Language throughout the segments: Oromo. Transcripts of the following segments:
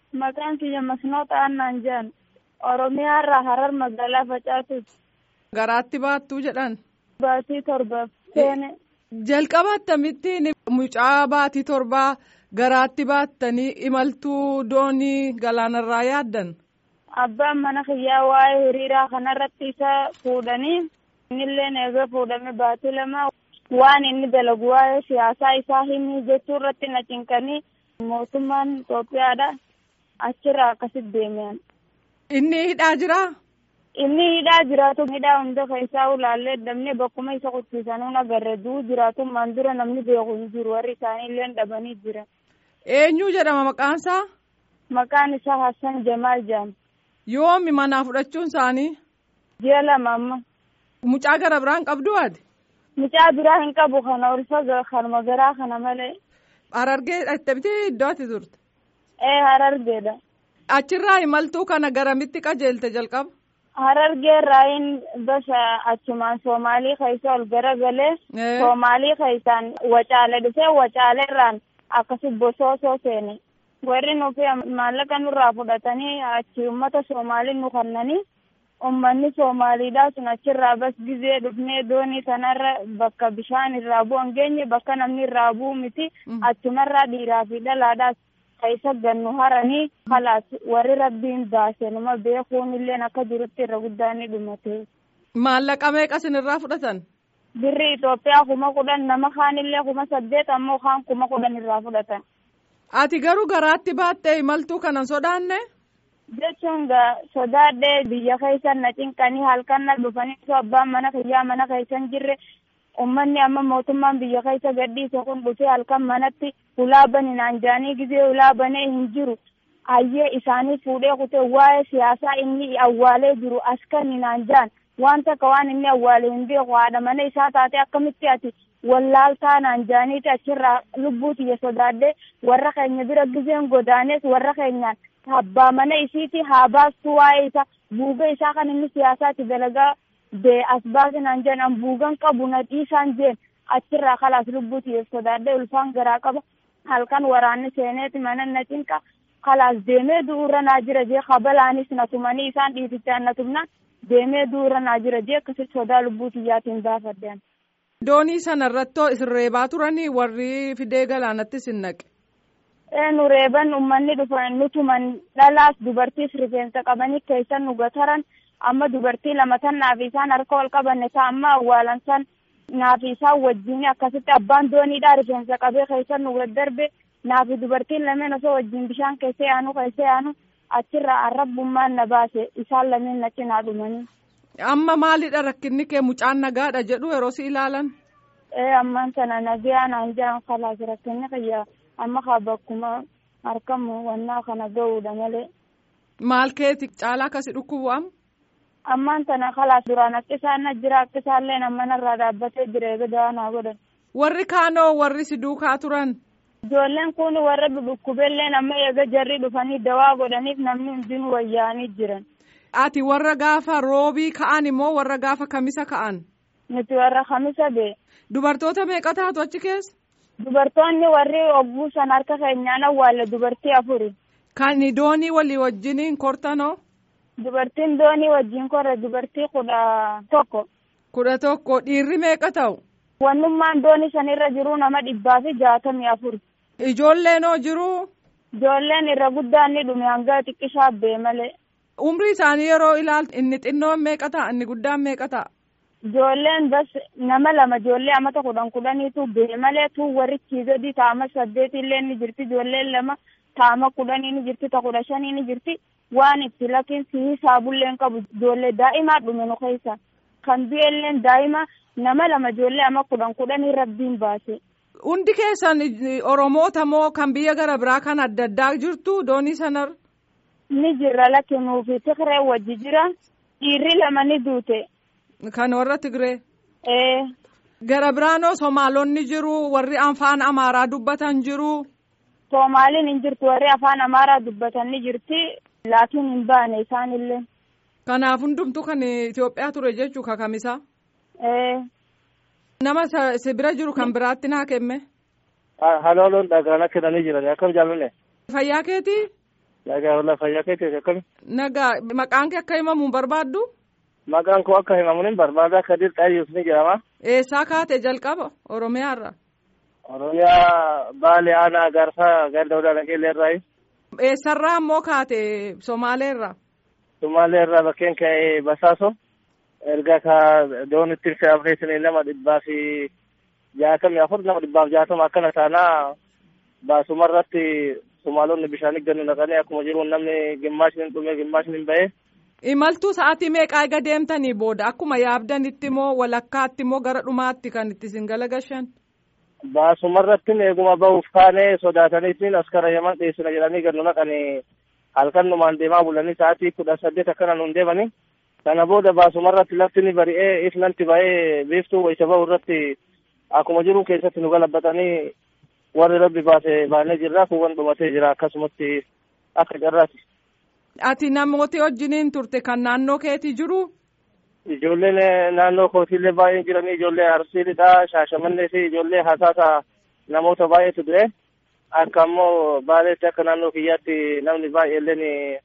Maqaan kiyya Masnoo Xaannaan jedhan. Oromiyaa irraa Harar magaalaa Facaatuuti. Garaatti baattuu jedhan. Baatii torbaaf seene. Jalqaba akkamittiin mucaa baatii torbaa garaatti baattanii imaltuu doonii galaanarraa yaaddan? Abbaan mana kiyyaa waa'ee hiriiraa kanarratti isa fuudhanii innillee eega fuudhame baatii lama waan inni dalagu waa'ee siyaasaa isaa himi jechuu irratti na cinqanii mootummaan Itoophiyaadha achirraa akkasitti deemean. Inni hidhaa jiraa? Inni hidhaa jiraatu hidhaa hunda keessaa ulaallee dabnee bakkuma isa qubsiisanuu agarre duu jiraatummaan dura namni beeku hin jiru warri isaanii illee dhabanii jira. Eenyu jedhama maqaansaa? Maqaan isaa Hassan Jamaal jedhama. Yoomi manaa fudhachuun isaanii? Ji'a lama amma. Mucaa gara biraan qabdu ati? Mucaa biraa hin qabu kana ulfa kanuma garaa kana malee. Harargee dhattee iddoo ati turte? Ee harargeedha. Achirraa imaltuu kana garamitti qajeelte jalqaba? Harargee raayin basa achumaan Soomaalii keessa ol garagalee Soomaalii keessaan wacaale dhufee wacaaleerraan akkasi bosoosoo seene. Warri nufi maallaqa nurraa fudhatanii achi uummata Soomaalii nu kannanii uummanni Soomaaliidhaa sun achirraa bas gizee dhufnee doonii sanarra bakka bishaan irraa bu'an geenye bakka namni irraa bu'u miti achumarraa dhiiraa fi dhalaadhaas keessa gannu haranii kalaas warri rabbiin baase nama beekuun illee akka jirutti irra guddaan ni dhumate. Maallaqa meeqa sinirraa fudhatan? Birri Itoophiyaa kuma kudhan nama kaan illee kuma saddeet ammoo kaan kuma kudhan irraa fudhatan. Ati garuu garaatti baattee imaltuu kanan sodaanne? Jechuun sodaadhee biyya keessan na cinqanii halkan na dhufanii abbaan mana kiyyaa mana keessan jirre ummanni amma mootummaan biyya keessa gadhiise kun dhufee halkan manatti ulaa bani naan jaanii gizee ulaa banee hin jiru hayyee isaanii fuudhee kutee waa'ee siyaasaa inni awwaalee jiru askanni naan jaan waan takka waan inni awwaalee hin beeku haadha mana isaa taate akkamitti ati wallaaltaa naan jaaniiti achirraa lubbuu tiyya sodaadhee warra keenya bira gizeen godaanes warra keenyaan abbaa mana isiiti haa baastu waa'ee isa buuga isaa kan inni siyaasaatti dalagaa bee as baasinaan jeen an buugan qabu na dhiisaan jeen achirraa kalaas lubbuu tiyya sodaadhee ulfaan garaa qaba halkan waraanni seeneeti mana na cinqa kalaas deemee du'uura naa jira jee kabalaanis na tumanii isaan dhiitichaan na tumnaan deemee du'uura naa jira jee akkasitti sodaa lubbuu tiyyaatiin baafaddean. Doonii sana irrattoo isin reebaa turanii warri fidee galaanatti sin naqe. Ee nu reeban uummanni dhufan nu tuman dhalaas dubartiis rifeensa qabanii keessan nu gataran amma dubartii lama tan naaf isaan harka ol qabanne ta amma awwaalan san naaf isaan wajjin akkasitti abbaan dooniidhaa rifeensa qabee keessan nu darbe naafi dubartiin lameen osoo wajjin bishaan keessa yaanu keessa yaanu achirraa arrabbummaan na baase isaan lameen na cinaa dhumanii. Amma maalidha rakkinni kee mucaan nagaadha jedhu yeroo si ilaalan? Ee ammaan sana nagaa naan jedhan kalaas rakkinni kiyya amma kaa bakkuma harkamu wannaa kana ga'uudha malee. Maal keeti caalaa akkasi dhukkubu amma? Ammaan sana kalaas duraan akka isaan na jira akka isaallee nama narraa dhaabbatee jira eega dawaa naa godhan. Warri kaanoo warri si duukaa turan? Ijoolleen kun warra dhukkubeellee amma eega jarri dhufanii dawaa godhaniif namni hundinuu wayyaanii jiran. Ati warra gaafa roobii ka'an immoo warra gaafa kamisa ka'an? Nuti warra kamisa bee. Dubartoota meeqa taatu achi keessa? Dubartoonni warri ogguu san harka keenyaan awwaalle dubartii afuri. Kan doonii walii wajjiniin kortanoo? Dubartiin doonii wajjin korre dubartii kudha tokko. Kudha tokko dhiirri meeqa ta'u? Wannummaan doonii sanirra jiru nama dhibbaa fi jaatamii afur. Ijoolleenoo jiru? Ijoolleen irra guddaan ni dhume hanga xiqqishaa bee malee. Umrii isaanii yeroo ilaaltu inni xinnoon meeqa ta'a inni guddaan meeqa ta'a? Ijoolleen bas nama lama ijoollee amata kudhan kudhaniitu bee malee tu warri gadi taama saddeeti illee ni jirti ijoolleen lama taama kudhanii ni jirti ta kudha shanii ni jirti waan itti lakin si hisaabullee qabu ijoollee daa'imaa dhume nu keessa kan bi'eelleen daa'ima nama lama ijoollee ama kudhan kudhanii rabbiin baase. Hundi keessan Oromoota moo kan biyya gara biraa kan adda addaa jirtu doonii sanarra? Ni jirra lakkinuu fi Tigree wajji jira dhiirri lama ni duute. Kan warra Tigree? Ee. Gara biraanoo Somaalonni jiru warri afaan Amaaraa dubbatan jiru. Soomaaliin hin jirtu warri afaan Amaaraa dubbatan ni jirti laakiin hin baane isaanillee. Kanaaf hundumtu kan Itoophiyaa ture jechuu kakamisa. Ee. Nama si bira jiru kan biraatti naa kenne. Halooloon dhagaan kennanii jiran akkam jaallanne. Fayyaa keetii? Nagaa walaa fayyaa keetii akkami? Nagaa maqaan kee akka himamu barbaaddu? Maqaan koo akka himamu hin barbaada Kadir Xayyus ni jedhama. Eessaa kaate jalqaba Oromiyaarra? Oromiyaa Baalee Aanaa Gaarsaa Gaar Dawudaa Naqeellee irraayi. Eessarraa ammoo kaate Somaaleerra? Sumaalee irraa bakkeen ka'ee Basaaso. Erga ka doonitti fe'amneetiin nama dhibbaa fi jaatamii afur nama dhibbaaf jaatama akkana taanaa baasumarratti Sumaalonni bishaan gannu naqanii akkuma jiru namni gimmaashni hin dhume gimmaashni hin ba'e. Imaltuu sa'aatii meeqaa eega deemtanii booda akkuma yaabdanitti moo walakkaatti moo gara dhumaatti kan itti isin galagashan? Baasumarratti eeguma ba'uuf kaanee sodaataniitiin askara yaman dhiyeessina jedhanii gannu naqanii halkan numaan deemaa bulanii sa'aatii kudha saddeet akkana nuun deemanii. Kana booda baasumarratti lafti ni bari'ee ifnanti ba'ee biiftuu wayisa ba'u irratti akkuma jiru keessatti nu galabbatanii warri rabbi baase baanee jirra kuuwwan dhumatee jira akkasumatti akka carraati. Ati namooti wajjiniin turte kan naannoo keetii jiru? Ijoolleen naannoo kootiillee baay'een jiranii ijoollee Arsiidhaa, Shaashamannee fi ijoollee hasaasa namoota baay'eetu ture. Akka ammoo baaleetti akka naannoo kiyyaatti namni baay'eelleen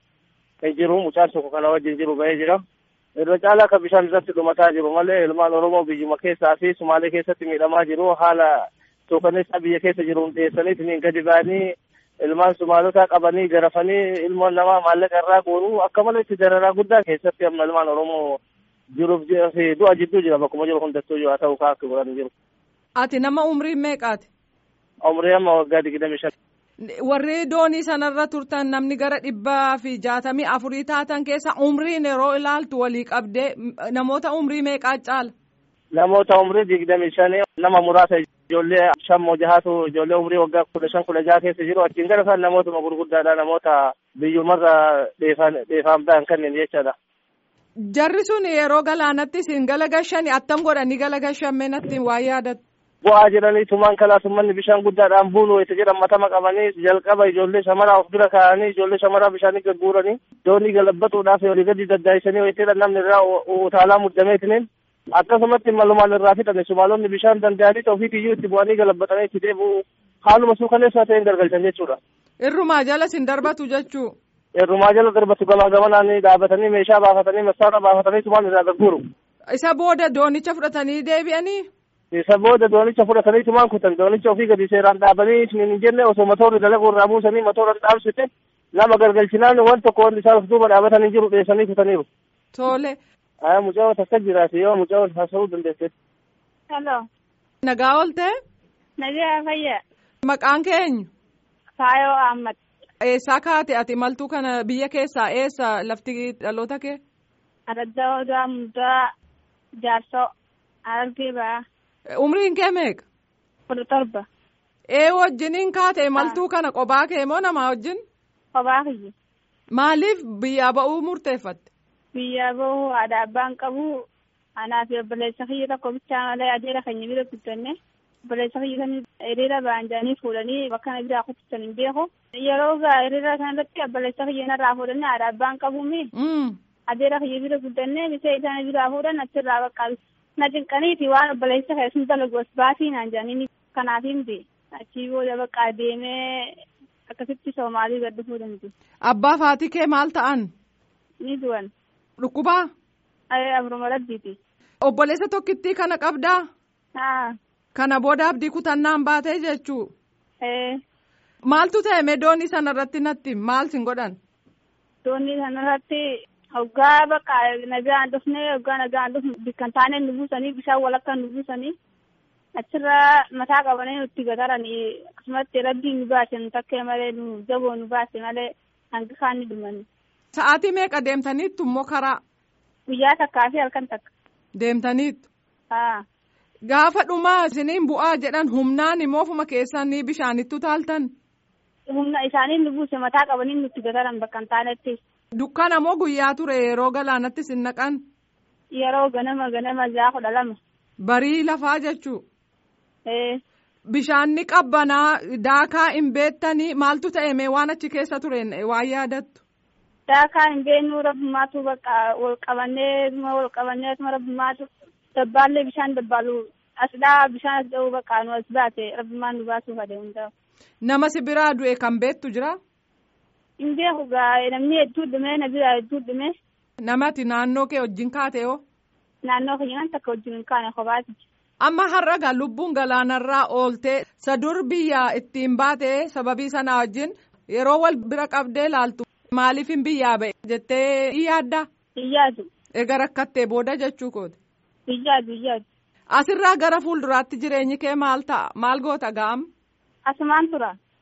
hin jiru mucaan tokko kana wajjin jiru ba'ee jira. Irra caalaa akka bishaan irratti dhumataa jiru malee ilmaan Oromoo biyyuma keessaa fi Sumaalee keessatti miidhamaa jiru haala suukaneessaa biyya keessa jiru dhiyeessaniitiin gadi ba'anii ilmaan Sumaalotaa qabanii garafanii ilmoon namaa maallaqa irraa guuru akka malee itti dararaa guddaa keessatti amma ilmaan Oromoo jiruuf fi du'a jidduu jira bakkuma jiru hundattuu haa ta'u kaa akka godhan jiru. Ati nama umriin meeqaati? Umrii amma waggaa digdami shan. Warri doonii sanarra turtan namni gara dhibbaa fi jaatamii afurii taatan keessa umriin yeroo ilaaltu walii qabdee namoota umrii meeqaa caala? Namoota umrii digdami shanii nama muraasa ijoollee shan moo jahaatu ijoollee umrii waggaa kudha shan kudha jaha keessa jiru achiin gara isaan namootuma gurguddaadha namoota biyyumarra dheefaan ba'an kanneen jechaadha. Jarri sun yeroo galaanatti isin galagashan attam godhanii galagashan mee natti waa yaadattu. Bu'aa jedhanii tumaan kalaasummanni bishaan guddaadhaan buunu itti jedhan matama qabanii jalqaba ijoollee shamaraa of bira kaa'anii ijoollee shamaraa bishaanii gagguuranii doonii galabbatuudhaaf olii gadi daddaayisanii wayitedha namni irraa utaalaa muddameetiniin akkasumatti malumaan irraa fixan sumaalonni bishaan danda'anii ofiitiyyuu itti bu'anii galabbatanii itti deebi'u haaluma suukaneessaa ta'een gargalchan jechuudha. Irrumaa jala sin darbatu jechuu. Irrumaa jala darbatu gamaa gamanaan dhaabatanii meeshaa baafatanii massaara baafatanii tumaan irraa gagguuru. Isa booda doonicha fudhatanii deebi'anii. isa booda doonicha fudhatanii tumaan kutan doonicha ofii gadi seeraan dhaabanii hin jenne osoo matoorri dalaguu irraa buusanii matoora dhaabsite nama galgalchinaan waan tokko wanti isaan of duuba dhaabatanii jiru dheessanii kutaniiru. Tole. Aya mucaa takka jiraati yoo mucaa haasa'uu dandeesse. Hello. Nagaa oolte? Nagaa fayyaa. Maqaan keenyu? Faayoo Ahmad. Eessaa kaate ati maltuu kana biyya keessaa eessa lafti dhaloota kee? Araddaa Odaa Muddaa Jaarsoo Argee ba'aa. Umriin kee meeqa? kudha torba. Ee wajjiniin kaate maltuu kana qophaa kee moo namaa wajjin? Kophaa kiyya. Maaliif biyyaa ba'uu murteeffatte? Biyyaa bahuu haadha abbaan qabu anaa fi obboleessa kiyya tokko bichaa malee adeera keenya bira guddanne obboleessa kiyya kan hiriira ba'an jedhanii fuudhanii bakka kana biraa kuttisan hin beeku. Yeroo gaa hiriira kanarratti obboleessa kiyya narraa fuudhanii haadha abbaan qabuumi. Adeera kiyya bira guddanne misee isaan biraa fuudhan achirraa bakka na cinqaniiti waan obboleessa kee sun dalagu as baasii naan jedhanii kanaaf himti achii booda bakka deemee akkasitti soomaalii gad dhufuu danda'u. Abbaa faatii kee maal ta'an? Ni du'an. Dhukkubaa? Abruma rabbiiti. Obboleessa tokkittii kana qabdaa? Haa. Kana booda abdii kutannaan baatee jechuu? Ee. Maaltu ta'e mee doonii sanarratti natti maal sin godhan? Doonii sanarratti hoggaa bakka nagaan dhufnee hoggaa nagaan dhufne bikkan taanee nu buusanii bishaan walakka nu buusanii achirraa mataa qabanii nutti gataranii akkasumatti rabbiin nu baase nu takkee malee nu jaboo nu baase malee hanga kaan ni dhumani. Sa'aatii meeqa deemtaniittu immoo karaa? Guyyaa takkaa fi halkan takka. Deemtaniittu? Haa. Gaafa dhumaa isiniin bu'aa jedhan humnaan immoo ofuma keessanii bishaanittu taaltan? Humna isaanii nu buuse mataa qabanii nutti gataran bakka hin taanetti. Dukkana moo guyyaa ture yeroo galaanatti sin naqan? Yeroo ganama ganama ja'a kudha lama. Barii lafaa jechuu? Ee. Bishaanni qabbanaa daakaa hin beektanii maaltu ta'e mee waan achi keessa ture waan yaadattu? Daakaa hin beeknu rabbummaatu bakka wal qabannee wal qabannee rabbummaatu dabbaallee bishaan dabbaalu asdhaa bishaan as ga'uu bakka nu as baate rabbummaan nu baasuuf adeemu ta'u. Nama si biraa du'e kan beektu jira? Hin beeku gaa namni hedduu dhume na bira hedduu dhume. Namati naannoo kee wajjin kaate hoo? Naannoo keenyan takka wajjin hin kaane kophaati. Amma har'a gaa lubbuun galaanarraa ooltee sadur biyya ittiin baate sababii sanaa wajjin yeroo wal bira qabdee laaltu maaliif hin biyyaa ba'e jettee hin yaaddaa? Hin yaadu. Egaa rakkattee booda jechuu kooti. Hin yaadu hin yaadu. Asirraa gara fuulduraatti jireenyi kee maal ta'a? Maal goota ga'am? Asumaan tura.